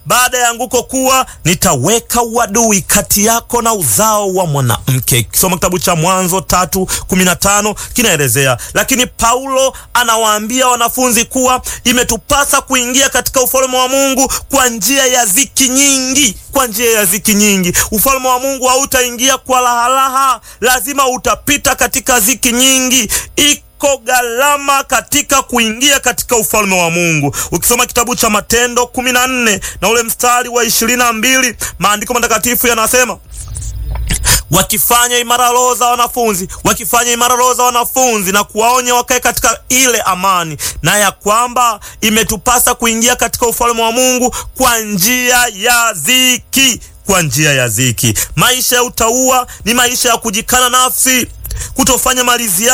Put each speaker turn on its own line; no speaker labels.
baada ya anguko kuwa nitaweka uadui kati yako na uzao wa mwanamke. Kisoma kitabu cha Mwanzo tatu kumi na tano kinaelezea. Lakini Paulo anawaambia wanafunzi kuwa imetupasa kuingia katika ufalme wa Mungu kwa njia ya ziki nyingi, kwa njia ya ziki nyingi. Ufalme wa Mungu hautaingia kwa lahalaha, lazima utapita katika ziki nyingi iko gharama katika kuingia katika ufalme wa Mungu. Ukisoma kitabu cha Matendo kumi na nne na ule mstari wa ishirini na mbili maandiko matakatifu yanasema wakifanya imara roho za wanafunzi, wakifanya imara roho za wanafunzi na kuwaonya wakae katika ile amani, na ya kwamba imetupasa kuingia katika ufalme wa Mungu kwa njia ya ziki, kwa njia ya ziki. Maisha ya utauwa ni maisha ya kujikana nafsi, kutofanya malizia